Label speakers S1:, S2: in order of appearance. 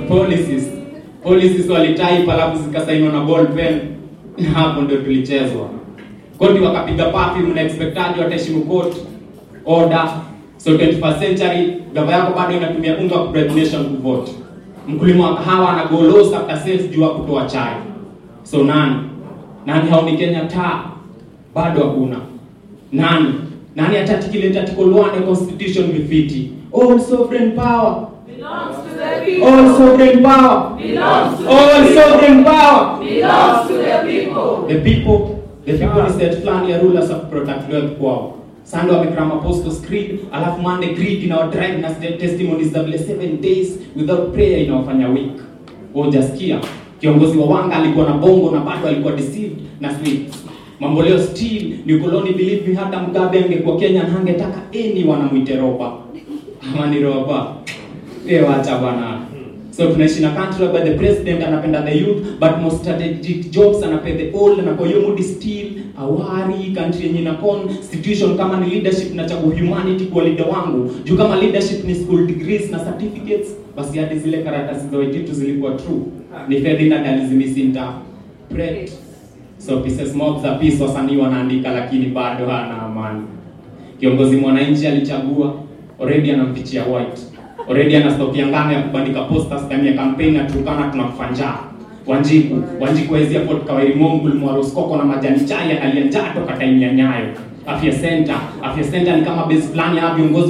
S1: policies policies walitype alafu zikasainiwa na ball pen na hapo ndio tulichezwa koti wakapiga papi mna expectaji wataheshimu court order so 21st century gava yako bado inatumia unga ku bribe nation kuvote mkulima wa kahawa anagolosa after sales juu ya kutoa chai so nani nani haoni Kenya taa bado hakuna nani nani atati kile article 1 ya constitution vifiti all sovereign power
S2: belongs to the people.
S1: all sovereign power
S2: belongs to
S1: all
S2: the people.
S1: sovereign power
S2: belongs to the people.
S1: the people the people is that plan ya rulers of protect wealth kwao Sunday wamekram apostles creed alafu Monday creed inawadrive na st- testimonies za vile seven days without prayer inawafanya weak hujasikia kiongozi wa wanga alikuwa na bongo na bado alikuwa deceived na sweets mambo leo still ni ukoloni believe me hata mgabe angekuwa Kenya na hangetaka any wanamwite roba ama ni roba eh wacha bwana so tunaishi na country whereby the president anapenda the youth but most strategic jobs anapea the old na kwa hiyo mood still awari country yenye ina constitution kama ni leadership na chagua humanity kwa leader wangu juu kama leadership ni school degrees na certificates basi hadi zile karatasi za wejitu zilikuwa true ni Ferdinand alizimisinta pret so pieces mob za peace wasanii wanaandika lakini bado hana amani kiongozi mwananchi alichagua already anampichia white already ana stock ya ngano ya kubandika posters ndani ya campaign na tukana tunakufa njaa Wanjiku Wanjiku hawezi afford kawairi mongu mwaroskoko na majani chai analia njaa toka time ya nyayo afya center afya center ni kama base plan ya viongozi